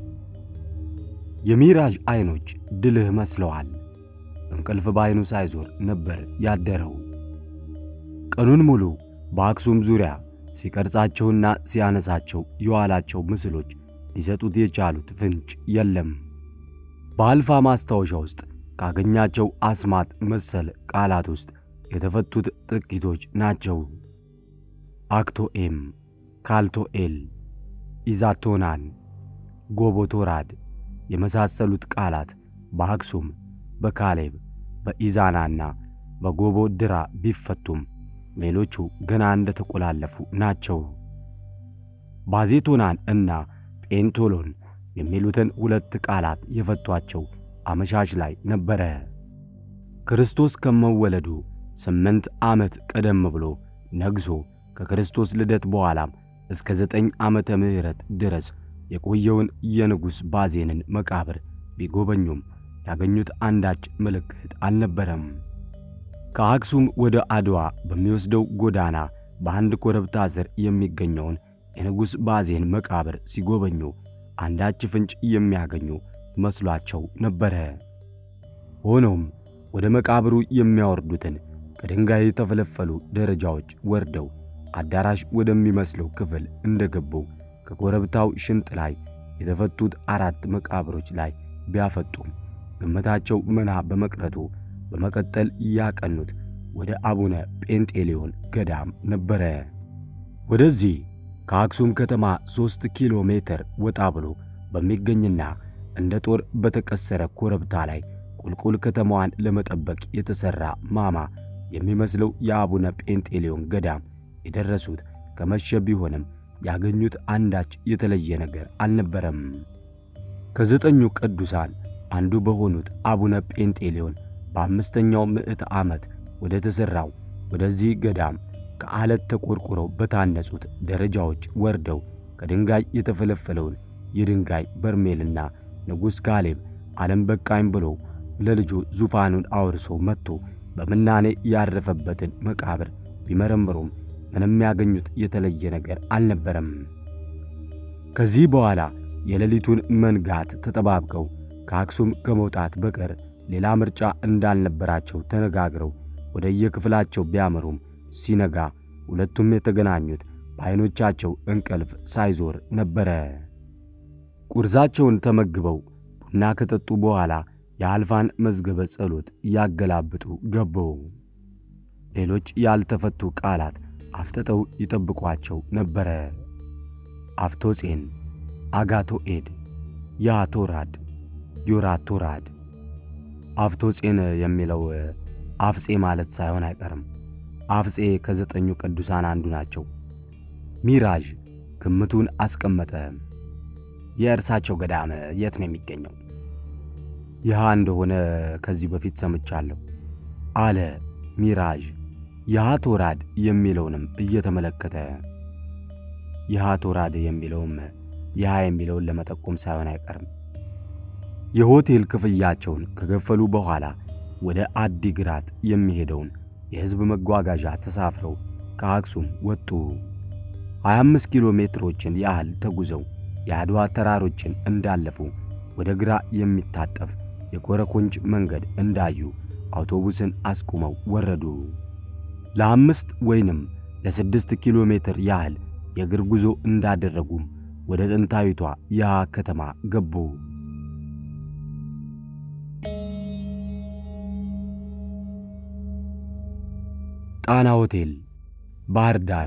የሚራዥ ዐይኖች ድልህ መስለዋል። እንቅልፍ በዐይኑ ሳይዞር ነበር ያደረው። ቀኑን ሙሉ በአክሱም ዙሪያ ሲቀርጻቸውና ሲያነሳቸው የዋላቸው ምስሎች ሊሰጡት የቻሉት ፍንጭ የለም። በአልፋ ማስታወሻ ውስጥ ካገኛቸው አስማት መሰል ቃላት ውስጥ የተፈቱት ጥቂቶች ናቸው። አክቶኤም፣ ካልቶኤል፣ ኢዛቶናን፣ ጎቦቶራድ የመሳሰሉት ቃላት በአክሱም፣ በካሌብ፣ በኢዛናና በጎቦ ድራ ቢፈቱም ሌሎቹ ገና እንደተቆላለፉ ናቸው። ባዜቶናን እና ጴንቶሎን የሚሉትን ሁለት ቃላት የፈቷቸው አመሻሽ ላይ ነበረ። ክርስቶስ ከመወለዱ ስምንት ዓመት ቀደም ብሎ ነግሶ ከክርስቶስ ልደት በኋላም እስከ ዘጠኝ ዓመተ ምሕረት ድረስ የቆየውን የንጉሥ ባዜንን መቃብር ቢጎበኙም ያገኙት አንዳች ምልክት አልነበረም። ከአክሱም ወደ አድዋ በሚወስደው ጎዳና በአንድ ኮረብታ ስር የሚገኘውን የንጉሥ ባዜን መቃብር ሲጎበኙ አንዳች ፍንጭ የሚያገኙ መስሏቸው ነበረ። ሆኖም ወደ መቃብሩ የሚያወርዱትን ከድንጋይ የተፈለፈሉ ደረጃዎች ወርደው አዳራሽ ወደሚመስለው ክፍል እንደገቡ ከኮረብታው ሽንጥ ላይ የተፈቱት አራት መቃብሮች ላይ ቢያፈጡም ግምታቸው መና በመቅረቱ በመቀጠል ያቀኑት ወደ አቡነ ጴንጤሌዮን ገዳም ነበረ። ወደዚህ ከአክሱም ከተማ ሦስት ኪሎ ሜትር ወጣ ብሎ በሚገኝና እንደ ጦር በተቀሰረ ኮረብታ ላይ ቁልቁል ከተማዋን ለመጠበቅ የተሠራ ማማ የሚመስለው የአቡነ ጴንጤሌዮን ገዳም የደረሱት ከመሸ ቢሆንም ያገኙት አንዳች የተለየ ነገር አልነበረም። ከዘጠኙ ቅዱሳን አንዱ በሆኑት አቡነ ጴንጤሌዮን በአምስተኛው ምዕት ዓመት ወደ ተሠራው ወደዚህ ገዳም ከዓለት ተቆርቁረው በታነጹት ደረጃዎች ወርደው ከድንጋይ የተፈለፈለውን የድንጋይ በርሜልና ንጉሥ ካሌብ ዓለም በቃኝ ብሎ ለልጁ ዙፋኑን አውርሶ መጥቶ በምናኔ ያረፈበትን መቃብር ቢመረምሩም ምንም ያገኙት የተለየ ነገር አልነበረም። ከዚህ በኋላ የሌሊቱን መንጋት ተጠባብቀው ከአክሱም ከመውጣት በቀር ሌላ ምርጫ እንዳልነበራቸው ተነጋግረው ወደ የክፍላቸው ቢያመሩም ሲነጋ ሁለቱም የተገናኙት በዐይኖቻቸው እንቅልፍ ሳይዞር ነበረ። ቁርሳቸውን ተመግበው ቡና ከጠጡ በኋላ የአልፋን መዝገበ ጸሎት እያገላብጡ ገቡ። ሌሎች ያልተፈቱ ቃላት አፍጥጠው ይጠብቋቸው ነበረ። አፍቶጼን፣ አጋቶኤድ፣ ያቶራድ፣ ዮራቶራድ። አፍቶጼን የሚለው አፍጼ ማለት ሳይሆን አይቀርም። አፍጼ ከዘጠኙ ቅዱሳን አንዱ ናቸው። ሚራዥ ግምቱን አስቀመጠ። የእርሳቸው ገዳም የት ነው የሚገኘው? ይህ እንደሆነ ከዚህ በፊት ሰምቻለሁ አለ ሚራዥ የሃቶራድ የሚለውንም እየተመለከተ። የሃቶራድ የሚለውም ይሃ የሚለውን ለመጠቆም ሳይሆን አይቀርም። የሆቴል ክፍያቸውን ከከፈሉ በኋላ ወደ አዲግራት የሚሄደውን የሕዝብ መጓጓዣ ተሳፍረው ከአክሱም ወጡ። 25 ኪሎ ሜትሮችን ያህል ተጉዘው የአድዋ ተራሮችን እንዳለፉ ወደ ግራ የሚታጠፍ የኮረኮንች መንገድ እንዳዩ አውቶቡስን አስቁመው ወረዱ። ለአምስት ወይንም ለስድስት ኪሎ ሜትር ያህል የእግር ጉዞ እንዳደረጉም ወደ ጥንታዊቷ ያ ከተማ ገቡ። ጣና ሆቴል ባህር ዳር።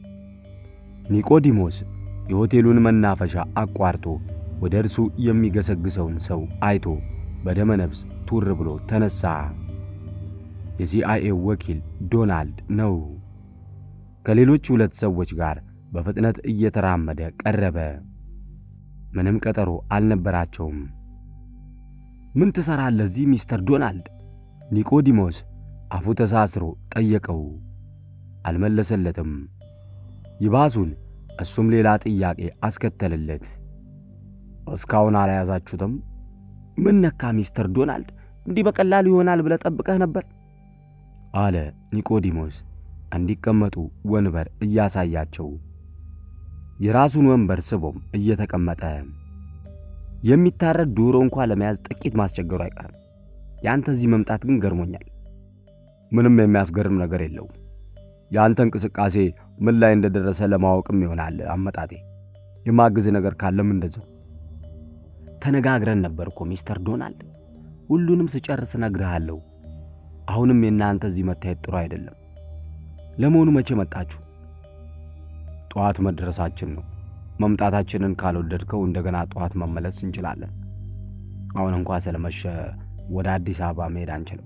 ኒቆዲሞስ የሆቴሉን መናፈሻ አቋርጦ ወደ እርሱ የሚገሰግሰውን ሰው አይቶ በደመ ነፍስ ቱር ብሎ ተነሣ። የሲአይኤ ወኪል ዶናልድ ነው። ከሌሎች ሁለት ሰዎች ጋር በፍጥነት እየተራመደ ቀረበ። ምንም ቀጠሮ አልነበራቸውም። ምን ትሠራለህ እዚህ ሚስተር ዶናልድ? ኒቆዲሞስ አፉ ተሳስሮ ጠየቀው። አልመለሰለትም። ይባሱን እሱም ሌላ ጥያቄ አስከተለለት። እስካሁን አልያዛችሁትም? ምን ነካ ሚስተር ዶናልድ? እንዲህ በቀላሉ ይሆናል ብለህ ጠብቀህ ነበር? አለ ኒቆዲሞስ እንዲቀመጡ ወንበር እያሳያቸው። የራሱን ወንበር ስቦም እየተቀመጠ የሚታረድ ዶሮ እንኳ ለመያዝ ጥቂት ማስቸገሩ አይቀርም። የአንተ እዚህ መምጣት ግን ገርሞኛል። ምንም የሚያስገርም ነገር የለውም። የአንተ እንቅስቃሴ ምን ላይ እንደደረሰ ለማወቅም ይሆናል አመጣጤ። የማግዝ ነገር ካለም እንደዛው። ተነጋግረን ነበር እኮ ሚስተር ዶናልድ። ሁሉንም ስጨርስ እነግርሃለሁ። አሁንም የእናንተ እዚህ መታየት ጥሩ አይደለም። ለመሆኑ መቼ መጣችሁ? ጠዋት መድረሳችን ነው። መምጣታችንን ካልወደድከው እንደገና ጠዋት መመለስ እንችላለን። አሁን እንኳ ስለመሸ ወደ አዲስ አበባ መሄድ አንችልም።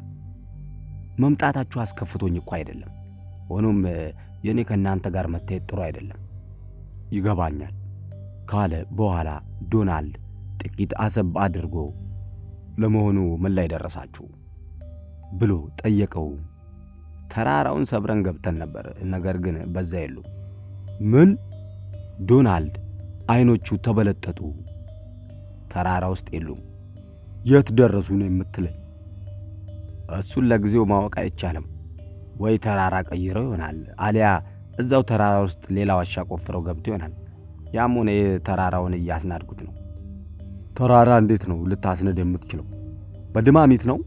መምጣታችሁ አስከፍቶኝ እኮ አይደለም። ሆኖም የእኔ ከእናንተ ጋር መታየት ጥሩ አይደለም። ይገባኛል ካለ በኋላ ዶናልድ ጥቂት አሰብ አድርጎ ለመሆኑ ምን ላይ ደረሳችሁ ብሎ ጠየቀው። ተራራውን ሰብረን ገብተን ነበር፣ ነገር ግን በዛ የሉ። ምን? ዶናልድ አይኖቹ ተበለጠጡ። ተራራ ውስጥ የሉም። የት ደረሱ ነው የምትለኝ? እሱን ለጊዜው ማወቅ አይቻልም። ወይ ተራራ ቀይረው ይሆናል፣ አሊያ እዛው ተራራ ውስጥ ሌላ ዋሻ ቆፍረው ገብቶ ይሆናል። ያም ሆነ ተራራውን እያስናድጉት ነው። ተራራ እንዴት ነው ልታስነድ የምትችለው? በድማሚት ነው?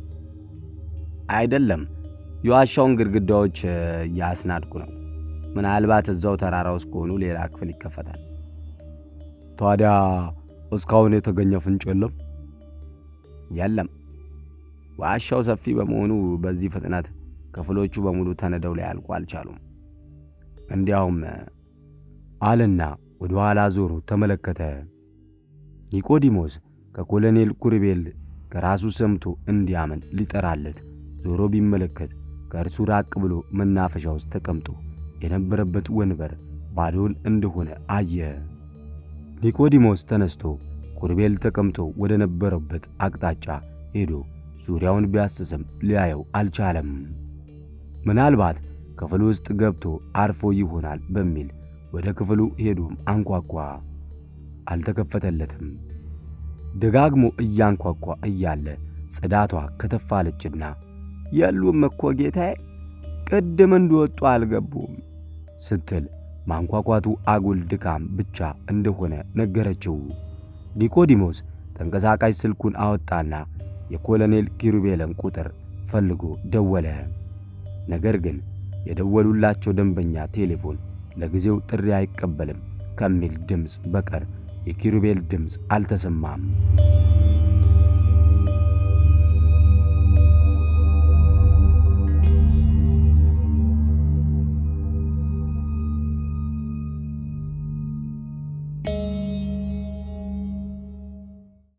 አይደለም፣ የዋሻውን ግድግዳዎች እያስናድጉ ነው። ምናልባት እዛው ተራራ ውስጥ ከሆኑ ሌላ ክፍል ይከፈታል። ታዲያ እስካሁን የተገኘ ፍንጭ የለም? የለም። ዋሻው ሰፊ በመሆኑ በዚህ ፍጥነት ክፍሎቹ በሙሉ ተነደው ላይ ያልቁ አልቻሉም። እንዲያውም አለና ወደ ኋላ ዞሮ ተመለከተ። ኒቆዲሞስ ከኮሎኔል ኩርቤል ከራሱ ሰምቶ እንዲያምን ሊጠራለት ዞሮ ቢመለከት ከእርሱ ራቅ ብሎ መናፈሻ ውስጥ ተቀምጦ የነበረበት ወንበር ባዶን እንደሆነ አየ። ኒቆዲሞስ ተነስቶ ኩርቤል ተቀምጦ ወደ ነበረበት አቅጣጫ ሄዶ ዙሪያውን ቢያስስም ሊያየው አልቻለም። ምናልባት ክፍሉ ውስጥ ገብቶ አርፎ ይሆናል በሚል ወደ ክፍሉ ሄዶም አንኳኳ። አልተከፈተለትም። ደጋግሞ እያንኳኳ እያለ ጽዳቷ ከተፋለችና የሉም እኮ ጌታዬ፣ ቅድም እንደወጡ አልገቡም ስትል ማንኳኳቱ አጉል ድካም ብቻ እንደሆነ ነገረችው። ኒቆዲሞስ ተንቀሳቃሽ ስልኩን አወጣና የኮሎኔል ኪሩቤልን ቁጥር ፈልጎ ደወለ። ነገር ግን የደወሉላቸው ደንበኛ ቴሌፎን ለጊዜው ጥሪ አይቀበልም ከሚል ድምፅ በቀር የኪሩቤል ድምፅ አልተሰማም።